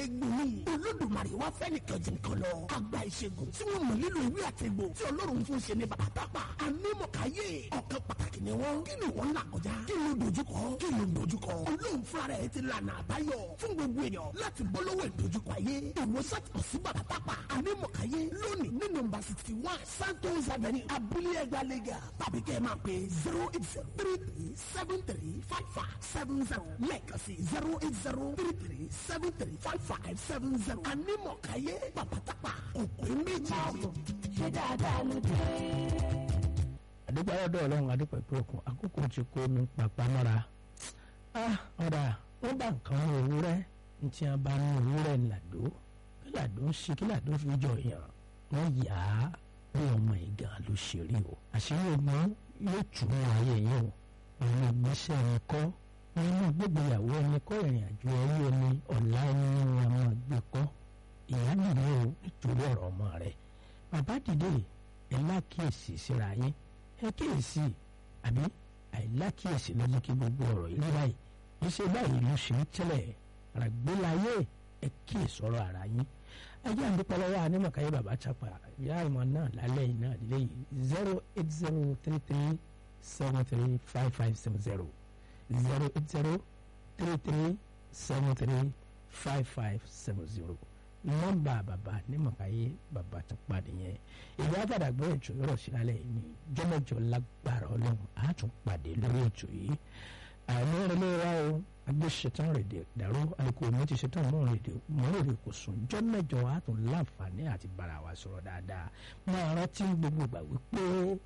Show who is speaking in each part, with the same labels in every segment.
Speaker 1: egbò ni olódùmarè wá fẹ́ nìkan jù nǹkan lọ àgbà ìṣègùn tí wọ́n mọ̀ nílò ìwé àtẹ̀gbò tí ọlọ́run fún ṣe ní bàbá tápà anímọ̀káyé ọ̀kan pàtàkì ni wọ́n kí ni wọ́n là kọjá kí ló dojúkọ kí ló dojúkọ olóhùn fúnra rẹ̀ ti lànà àbáyọ fún gbogbo èèyàn láti bọ́ lọ́wọ́ ìdojúkọ ayé ìwòsàn kò sí bàbá tápà anímọ̀káyé lónìí ní nọ́mbà sixty one santos avenue abúlé ẹgbà lẹ́gà tàbí kẹ́ ẹ máa pè zero eight zero three three seven three five five seven zero lẹ́ẹ̀kan sí zero eight zero three three seven three five five seven zero anímọ̀káyé bàbá tápà òpè méjì.
Speaker 2: ṣé dáadáa ló dé.
Speaker 3: àdúpẹ́ ọ̀dọ̀ ọlọ́run àdúpẹ́ pé òkun àkókò ti kó mi pàpà mọ́ra ọ̀dà wọ́n bá nǹkan mú ewúrẹ́ ní tí wọ́n bá mú ewúrẹ́ ńláàdó kí làdó ń ṣe kí làdó fi jọ yàn wọ́n yà á bí ọmọ ìgà ló ṣe rí o àṣírí ogun yóò tún ayé yìí o àwọn ìgbésẹ̀ ẹni kọ́ wọn náà gbégbéyàwó ẹni kọ́ ìrìn àjò ẹrí omi ọ̀la ẹni ní wọn máa gbé kọ́ ìyá nìyẹn o nítorí ọ̀rọ̀ ọmọ rẹ̀ bàbá dìde ẹ̀ lákìyèsí síra yín ẹ kíyèsí àbí àìlákíyèsí ló mú kí gbogbo ọ̀rọ̀ yìí báyìí iṣẹ́ báyìí ló ṣe ń tẹ́lẹ̀ àràgbélayé ẹ kíyèsí ọ̀rọ̀ ara yín ajá àdúpọ̀lọ́wọ́ anímọ̀káyé bàbá chapa ìyá ìmọ̀ náà lálẹ́ yìí náà lélẹ́ yìí zero eight zero three three seven three five five seven zero zero eight zero three three seven three five five seven zero nọ́mbà bàbá anímọ̀káyé bàbá chapa nìyẹn ìyá àbàdàgbọ́ ètò yọrọ sí lálẹ́ yìí ní jọ́mọ́jọ́ lágbára ọlọ́run á tún pàdé lórí ètò yìí àìní ìrẹ̀lẹ̀ wa o agbésẹ̀tàn rèdè dàrú àìkú mi ti ṣetán mọ́ rèdè mọ́ rèdè kò sùn jọ́mọ́jọ́ á tún láǹfààní àti bára wa sọ̀rọ̀ dáadáa máa rántí gbogbo ìgbà wípé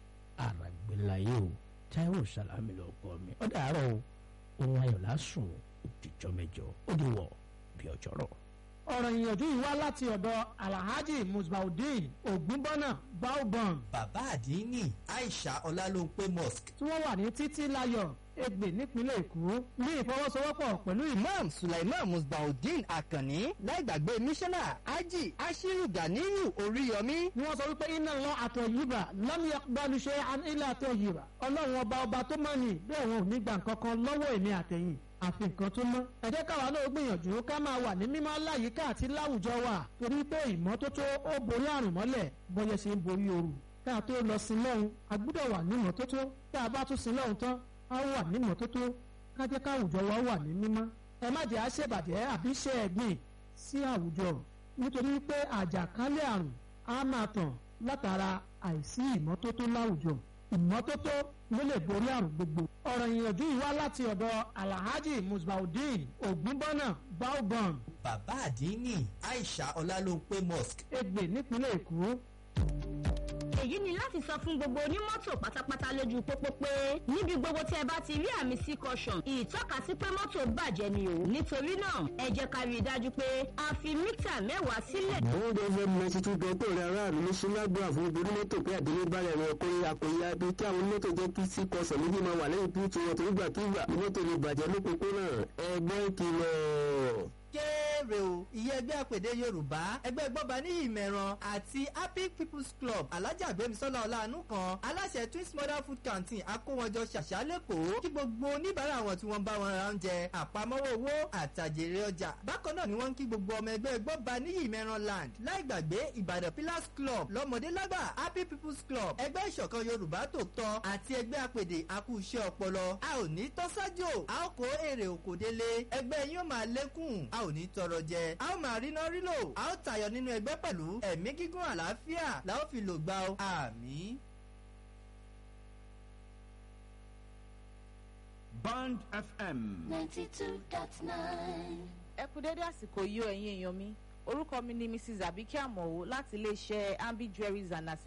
Speaker 3: àràgbélayé o táíwò sàlámì lọ kọ́ mi ó dàárọ̀ o ohun ayọ̀ lásùn òdìjọ́ mẹ́jọ ó di wọ̀ bí ọjọ́rọ̀
Speaker 4: ọ̀rọ̀ ìyànjú yìí wá láti ọ̀dọ̀ alhaji musbaudeen ogunbọ́nà baobon
Speaker 5: bàbá àdínní aisha ọlálóńpé mosque
Speaker 4: tí wọ́n wà ní títí láyọ̀ Ẹ̀gbẹ́ nípínlẹ̀ Èkó ní ìfọwọ́sowọ́pọ̀ pẹ̀lú ìmọ̀
Speaker 6: imam sulaiman musbaudeen akanni láìgbàgbé mísánná ají ashiru ganiyu oríyọmí
Speaker 4: ni wọ́n sọ wípé iná lọ àtọ̀ yìíbà lọ́mí gbanuṣe ilẹ̀ àtọ̀ yìíbà ọlọ́run ọba ọba tó mọ̀ ní bẹ́ẹ̀ wọn ò ní gbà kankan lọ́wọ́ èmi àtẹ̀yìn àfi nǹkan tó mọ́. ẹ jẹ́ káwa náà gbìyànjú ká máa wà ní mímọ́ láyìíká àti láwùjọ wa torí pé ìmọ́tótó ó borí àrùn mọ́lẹ̀ bọ́yẹ ṣe ń borí ooru. ká tó lọ sí lọ́hùn a gbúdọ̀ wà ní ìmọ́tótó tá a bá tún sí lọ́hùn tán a wà ní ìmọ́tótó ká jẹ́ káwùjọ wa wà ní mímọ́. ẹ má jẹ́ àṣebàjẹ́ àbí ṣe ẹ̀gbìn sí àwùjọ nítorí pé àjàkálẹ̀ àrùn á máa tàn látara àìsí ìmọ́tótó láwùjọ ìmọ́tótó ló lè borí àrùn gbogbo. ọ̀rọ̀ ìyànjú yìí wá láti ọ̀dọ̀ alhaji musbaudeen ogunbọ́nà baobon
Speaker 5: bàbá àdínní aisha ọlálóńpé mosque
Speaker 4: Ẹ̀gbẹ́ nípínlẹ̀ Èkó.
Speaker 7: èyí ni láti sọ fún gbogbo onímọ́tò pátápátá lójú pópó pé níbi gbogbo tí ẹ bá ti rí àmì sí caution ìtọ́kasí pé mọ́tò bàjẹ́ ni o nítorí náà ẹ jẹ́ ká rí i dájú pé a fi mítà mẹ́wàá sílẹ̀.
Speaker 8: àwọn gbọ́dọ̀ ninety two dọ́tò rẹ̀ aráàlú ní sílágbà fún ìborí mọ́tò pé àdélébárẹ̀ rẹ̀ ọkùnrin àkòyà bí kí àwọn mọ́tò jẹ́ kí sí kọsẹ̀ méjì máa wà lẹ́yìn bí tí wọ́n torí gbàkigbà ní mọ́tò lè bàjẹ́ lópópónà ẹgbẹ́ ìkìlọ̀
Speaker 5: kéré o ìyẹn ẹgbẹ́ àpèdè yorùbá ẹgbẹ́ gbọ́ba ní ìmẹ̀ràn àti happy people's club alájà gbẹ̀mísọ́lá ọ̀làánú kan aláṣẹ twins mother food canteen akówọjọ ṣàṣà lẹ́kọ̀ọ́ kí gbogbo oníbàárà wọn tí wọ́n bá wọn ra oúnjẹ àpamọ́wọ́ owó àtàjèrè ọjà bákan náà ni wọ́n ń kí gbogbo ọmọ ẹgbẹ́ gbọ́ba ní ìmẹ̀ràn land láì gbàgbé ìbàdàn pillars club lọ́mọdé lágbà happy people's club ẹgbẹ́ ìṣọ̀kan yorùbá tòótọ́ àti ẹgbẹ́ àpèdè akúṣẹ́ ọpọlọ a ò ní tọ́sájò a ó kó èrè òkò délé ẹgbẹ́ yín ó máa lékún a ò ní tọrọ jẹ a ó máa rí náà rí lò a ó tayọ nínú ẹgbẹ́ pẹ̀lú ẹ̀mí gígùn àlàáfíà la ó fi lò gbà ó àmín.
Speaker 9: Band FM.
Speaker 2: ninety two dot nine.
Speaker 10: ẹ kú dédé àsìkò yìí o ẹ̀yin èèyàn mi orúkọ mi ni mrs abike amowo láti iléeṣẹ́ ambi jewelries and accessories